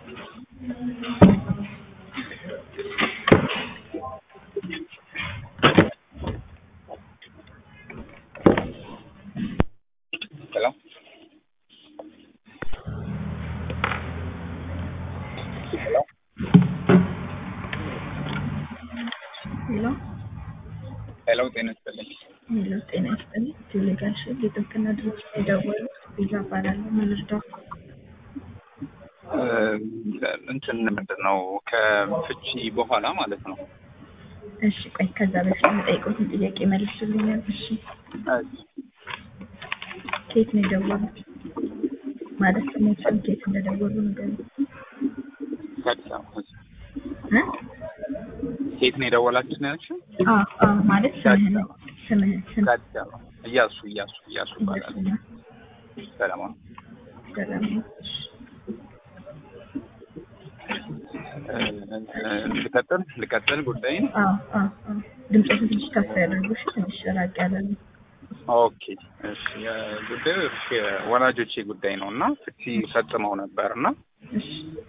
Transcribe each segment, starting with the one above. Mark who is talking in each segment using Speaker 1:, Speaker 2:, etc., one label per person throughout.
Speaker 1: ሄሎ ሄሎ
Speaker 2: ሄሎ
Speaker 1: ሄሎ ጤና ይስጥልኝ።
Speaker 2: ሄሎ ጤና ይስጥልኝ። ቴሌጋሽ የጥብቅና ድርጅት የደወሉት ቤዛ እባላለሁ። ምን ልርዳው?
Speaker 1: እ እንትን ምንድን ነው ከፍቺ በኋላ ማለት ነው።
Speaker 2: እሺ ቆይ ከዛ በፊት የምጠይቀውትን ጥያቄ መልሱልኛል። እሺ ከየት ነው የደወሉት? ማለት ስሞችን ከየት እንደደወሉ ንገሩኝ።
Speaker 1: ከአዲስ አበባ
Speaker 2: እ?
Speaker 1: ሴት ነው የደወላችሁ ነው ያልሽው?
Speaker 2: አዎ አዎ ማለት ስምህን ስምህን ስም
Speaker 1: ከአዲስ አበባ እያሱ እያሱ እያሱ ይባላል።
Speaker 2: እያሱና
Speaker 1: ሰለሞን
Speaker 2: ሰላም ነው። እሺ
Speaker 1: እ፣ ልቀጥል ልቀጥል ጉዳይን
Speaker 2: አዎ አዎ አዎ ድምፆትን ትንሽ ከፍ ያደርጉ እሺ። ትንሽ ራቅ ያለ ነው።
Speaker 1: ኦኬ እሺ ጉዳዩ እሺ ወላጆቼ ጉዳይ ነው እና ፍቺ ፈጽመው ነበር እና
Speaker 2: እሺ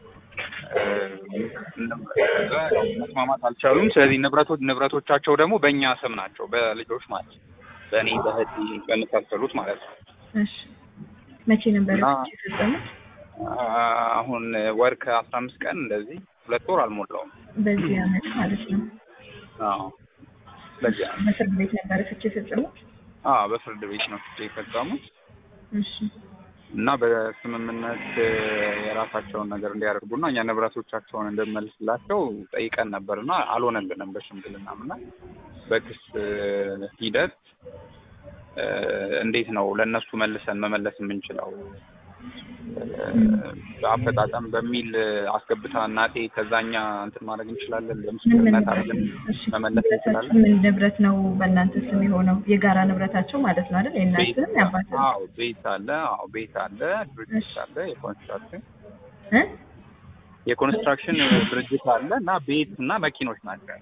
Speaker 1: ከዛ መስማማት አልቻሉም። ስለዚህ ንብረቶች ንብረቶቻቸው ደግሞ በእኛ ስም ናቸው፣ በልጆች ማለት ነው። በእኔ በእህቴ በመሳሰሉት ማለት ነው።
Speaker 2: እሺ መቼ ነበር
Speaker 1: እና-
Speaker 2: ፍቺ የፈጸሙት?
Speaker 1: አሁን ወር ከአስራ አምስት ቀን እንደዚህ ሁለት ወር አልሞላውም።
Speaker 2: በዚህ አመት ማለት ነው።
Speaker 1: አዎ በዚያ
Speaker 2: በፍርድ ቤት ነበረ ፍቺ የፈጸሙት?
Speaker 1: አዎ በፍርድ ቤት ነው ፍቺ የፈጸሙት
Speaker 2: እሺ
Speaker 1: እና በስምምነት የራሳቸውን ነገር እንዲያደርጉና እኛ ንብረቶቻቸውን እንድንመልስላቸው ጠይቀን ነበርና አልሆነልንም። በሽምግልናም እና በክስ ሂደት እ፣ እንዴት ነው ለእነሱ መልሰን መመለስ የምንችለው አፈጣጠም በሚል አስገብታ እናቴ ከዛኛ እንትን ማድረግ እንችላለን፣
Speaker 2: ምን ምን
Speaker 1: በምስክርነት
Speaker 2: ንብረት
Speaker 1: አድርገን
Speaker 2: እሺ
Speaker 1: መመለስ እንችላለን።
Speaker 2: ንብረታችሁ ምን ንብረት ነው በእናንተ ስም የሆነው? የጋራ ንብረታቸው ማለት ነው አይደል? የእናትህም የአባትህም
Speaker 1: አዎ ቤት አለ፣ አዎ ቤት አለ፣ ድርጅት አለ፣ የኮንስትራክሽን
Speaker 2: እ?
Speaker 1: የኮንስትራክሽን ድርጅት አለ እና ቤት እና መኪኖች ናቸው።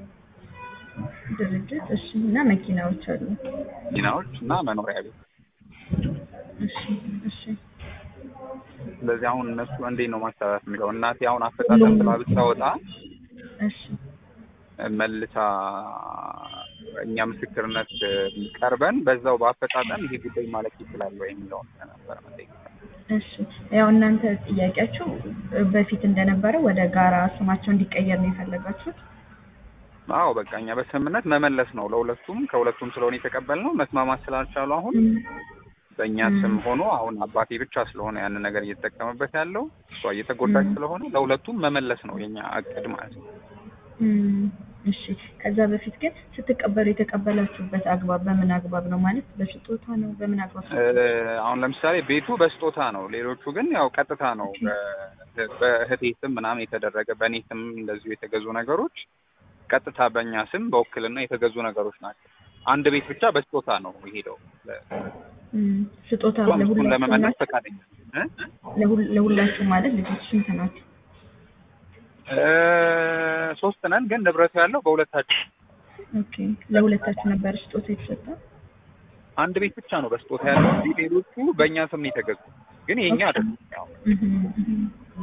Speaker 2: ድርጅት እሺ። እና መኪናዎች አሉ።
Speaker 1: መኪናዎች እና መኖሪያ ቤት።
Speaker 2: እሺ እሺ
Speaker 1: ስለዚህ አሁን እነሱ እንዴት ነው ማስተላለፍ የሚለው እናቴ አሁን አፈጣጠም ብላ ብታወጣ
Speaker 2: እሺ
Speaker 1: መልሳ እኛ ምስክርነት ቀርበን በዛው በአፈጣጠም ይሄ ጉዳይ ማለት ይችላል ወይ የሚለውን ነበር መጠየቅ።
Speaker 2: እሺ ያው እናንተ ጥያቄያችሁ በፊት እንደነበረ ወደ ጋራ ስማቸው እንዲቀየር ነው የፈለጋችሁት?
Speaker 1: አዎ በቃ እኛ በስምምነት መመለስ ነው ለሁለቱም ከሁለቱም ስለሆነ የተቀበልነው መስማማት ስላልቻሉ አሁን በእኛ ስም ሆኖ አሁን አባቴ ብቻ ስለሆነ ያንን ነገር እየተጠቀመበት ያለው እሷ እየተጎዳች
Speaker 2: ም።
Speaker 1: ስለሆነ ለሁለቱም መመለስ ነው የኛ እቅድ ማለት ነው።
Speaker 2: እም፣ እሺ ከዛ በፊት ግን ስትቀበሉ የተቀበላችሁበት አግባብ በምን አግባብ ነው? ማለት በስጦታ ነው? በምን አግባብ?
Speaker 1: እ፣ አሁን ለምሳሌ ቤቱ በስጦታ ነው፣ ሌሎቹ ግን ያው ቀጥታ ነው በ- በእህቴ ስም ምናምን የተደረገ በእኔ ስም እንደዚሁ የተገዙ ነገሮች ቀጥታ በእኛ ስም በውክልና የተገዙ ነገሮች ናቸው። አንድ ቤት ብቻ በስጦታ ነው የሄደው።
Speaker 2: እም፣ ስጦታ
Speaker 1: እሷም እሱን
Speaker 2: ለሁላችሁ
Speaker 1: ለመመለስ
Speaker 2: ናችሁ?
Speaker 1: ፈቃደኛ እ?
Speaker 2: ለሁል- ለሁላችሁ ማለት ልጆች ስንት ናቸው?
Speaker 1: እ፣ ሶስት ነን፣ ግን ንብረቱ ያለው በሁለታችን
Speaker 2: ኦኬ ለሁለታችሁ ነበር ስጦታ የተሰጠው?
Speaker 1: አንድ ቤት ብቻ ነው በስጦታ ያለው እንጂ ሌሎቹ በእኛ ስም ነው የተገዙ፣ ግን የኛ አይደሉም። ያው
Speaker 2: እህም፣ እህም።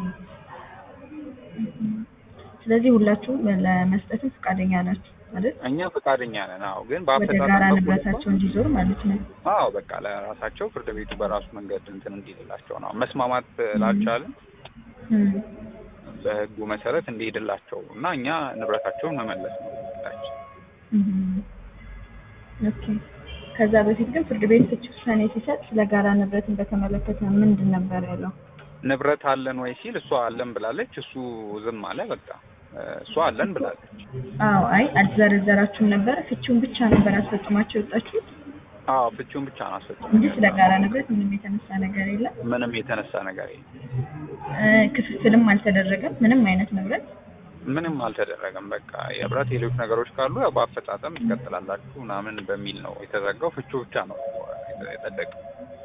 Speaker 2: እህም። ስለዚህ ሁላችሁም ለመስጠትም ፈቃደኛ ናችሁ ማለት
Speaker 1: እኛ ፈቃደኛ ነን። አዎ፣ ግን
Speaker 2: ወደ
Speaker 1: በአፈጣጠም
Speaker 2: ጋራ
Speaker 1: በኩል
Speaker 2: ንብረታቸው እንዲዞር ማለት ነው።
Speaker 1: አዎ በቃ ለራሳቸው ፍርድ ቤቱ በራሱ መንገድ እንትን እንዲልላቸው ነው። መስማማት ላልቻልን
Speaker 2: እም፣
Speaker 1: በሕጉ መሰረት እንዲሄድላቸው እና እኛ ንብረታቸውን መመለስ ነው እቅዳችን።
Speaker 2: እህም። ኦኬ ከዛ በፊት ግን ፍርድ ቤት ፍቺ ውሳኔ ሲሰጥ ስለ ጋራ ንብረትን በተመለከተ ምንድን ነበር ያለው?
Speaker 1: ንብረት አለን ወይ ሲል እሷ አለን ብላለች፣ እሱ ዝም አለ። በቃ እሷ አለን ብላለች።
Speaker 2: አዎ አይ አልዘረዘራችሁም ነበር። ፍቺውን ብቻ ነበር አስፈጽማችሁ የወጣችሁት
Speaker 1: አዎ ፍቺውን ብቻ ነው አስፈጽ
Speaker 2: እንጂ ስለ ጋራ ንብረት ምንም የተነሳ ነገር የለም።
Speaker 1: ምንም የተነሳ ነገር የለም።
Speaker 2: እ፣ ክፍፍልም አልተደረገም። ምንም አይነት ንብረት
Speaker 1: ምንም አልተደረገም። በቃ የህብረት ሌሎች ነገሮች ካሉ ያው በአፈጻጸም ይቀጥላላችሁ ምናምን በሚል ነው የተዘጋው። ፍቹ ብቻ ነው የጸደቀው።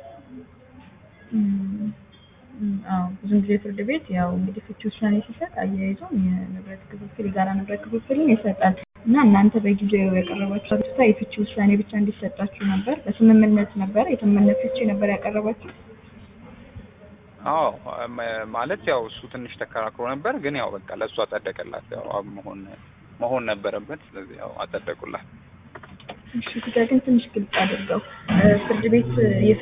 Speaker 2: እም፣ እም፣ አዎ ብዙ ጊዜ ፍርድ ቤት ያው እንግዲህ ፍቺ ውሳኔ ሲሰጥ አያይዞ የንብረት ክፍፍል የጋራ ንብረት ክፍፍልን ይሰጣል እና እናንተ በጊዜው ያቀረባችሁ አቤቱታ የፍቺ ውሳኔ ብቻ እንዲሰጣችሁ ነበር። በስምምነት ነበር የስምምነት ፍቺ ነበር ያቀረባችሁ።
Speaker 1: አዎ መ- ማለት ያው እሱ ትንሽ ተከራክሮ ነበር፣ ግን ያው በቃ ለእሱ አጸደቀላት። ያው አብ መሆን መሆን ነበረበት። ስለዚህ ያው አጸደቁላት።
Speaker 2: እሺ እዚህ ጋር ግን ትንሽ ግልጽ አድርገው እ፣ ፍርድ ቤት